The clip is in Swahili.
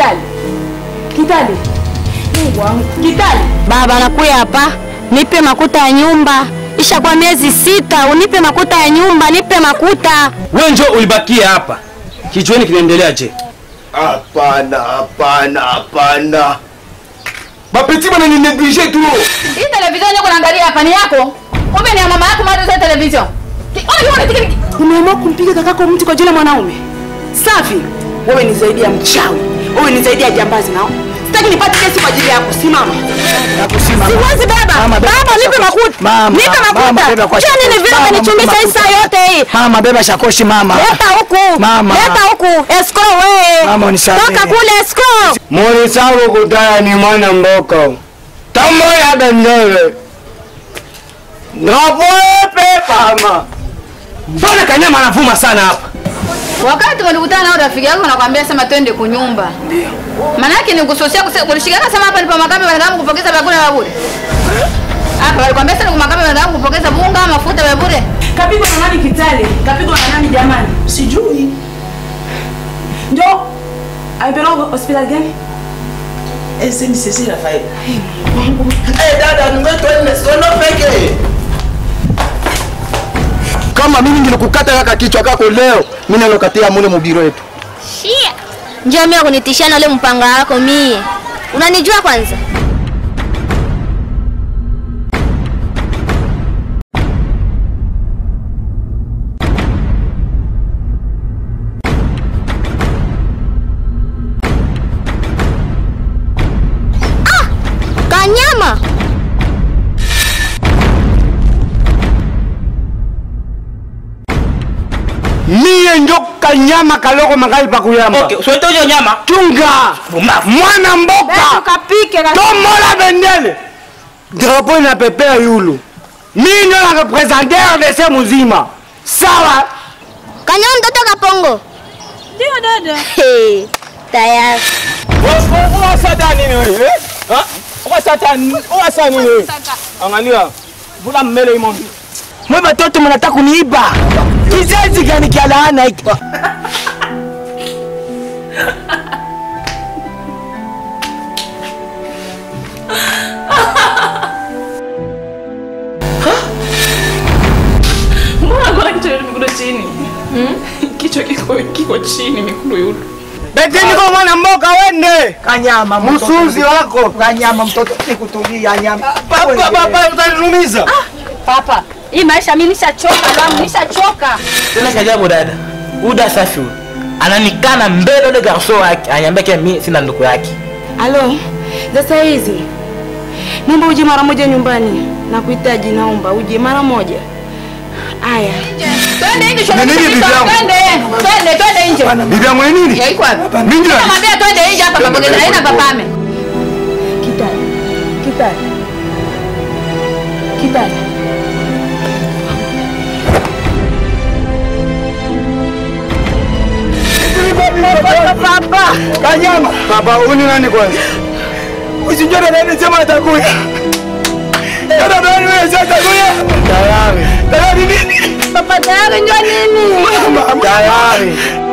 Kitali. Kitali. Mungu wangu. Kitali. Baba, nakuya hapa, nipe makuta ya nyumba. Isha kwa miezi sita, unipe makuta ya nyumba, nipe makuta. Wewe njoo ulibakia hapa. Kijueni kinaendelea je? Hapana, hapana, hapana. Bapeti bana ni neglige tu. Hii television yako naangalia hapa ni yako. Kumbe ni ya mama yako mara za television. Ki- Ona kiona tiki tiki. Umeamua kumpiga kakako mtu kwa jina mwanaume. Safi. Wewe ni zaidi ya mchawi. Wewe ni zaidi ya jambazi nao. Sitaki nipate kesi kwa ajili yako. Simama. Siwezi baba. Mama, beba Baba, nipe shakoshi. makuta. Mama, Nipe mama, makuta. beba kwa Cha nini shakoshi. vile Mama, umenichumbisha hii makuta. saa yote hii? Mama, beba shakoshi mama. Leta huku. Mama. Leta huku. Esko wewe. Mama, unisamehe. Toka kule esko. Morisabu kutaya ni mwana mboko. Tamo ya bendele. Napoepe kama. Mbona kanyama anavuma sana hapa? Wakati walikutana nao rafiki yako nakwambia sema twende kunyumba. Ndio. Maana yake ni kusosia kulishikana sema hapa ni pa makambi wanadamu kupokeza vyakula vya bure. Hapa walikwambia sana kumakambi wanadamu kupokeza bunga, mafuta vya bure. Kapigwa na nani Kitale? Kapigwa na nani jamani? Sijui. Ndio. Amepelekwa hospitali gani? Ese ni sisi Rafael. Eh, dada, ningetwende sono peke. Kama mimi nilikukata kaka kichwa kako leo, mimi nalokatia mule mubiro yetu. Shia. Njoo mimi kunitishia na ule mpanga wako mie. Unanijua kwanza? Ah! Kanyama. Mie njo kanyama kaloko makali pa kuyamba. Okay, usiwete hiyo nyama. Chunga. Mwana mboka. Kapike na Tomola bendele. Drapeau inapepea yulu. Mimi ndio la representateur de ce muzima. Sawa. Kanyama mtoto kapongo. Ndio dada. Hey, tayari. Unasata nini wewe? Ha? Unasata nini? Unasata nini wewe? Angalia. Vula mmele imo. Mwe batoto mnataka kuniiba. Kizazi gani kia laana hiki? Mbona kuna kichwa yetu mikono chini? Hmm? Kichwa kiko kiko chini mikono yetu. Beteni kwa mwana mboka wende. Kanyama mtoto. Msuzi wako. Kanyama mtoto nikutulia nyama. Papa papa utanirumiza. Papa, hii maisha mimi nishachoka, lamu nishachoka. Tena kajabu dada. Uda safi huyu. Ananikana mbele ule garso wake. Anyambia kia mimi sina ndugu yake. Halo, sasa hizi naomba uje mara moja nyumbani, nakuhitaji, naomba uje mara moja. Aya, twende nje, Ni nini bibi yangu? twende, twende, twende nje. Bibi yangu ni nini? Ya iko wapi? Mimi ndio. Namwambia twende nje hapa pamoja na haina papame. Kitali, kitali, kitali. Papa. Kanyama. Papa, uni nani kwanza? Usijue nani sema atakuya. Dada nani wewe sasa atakuya? Tayari. Tayari nini? Papa tayari njoo nini? Tayari.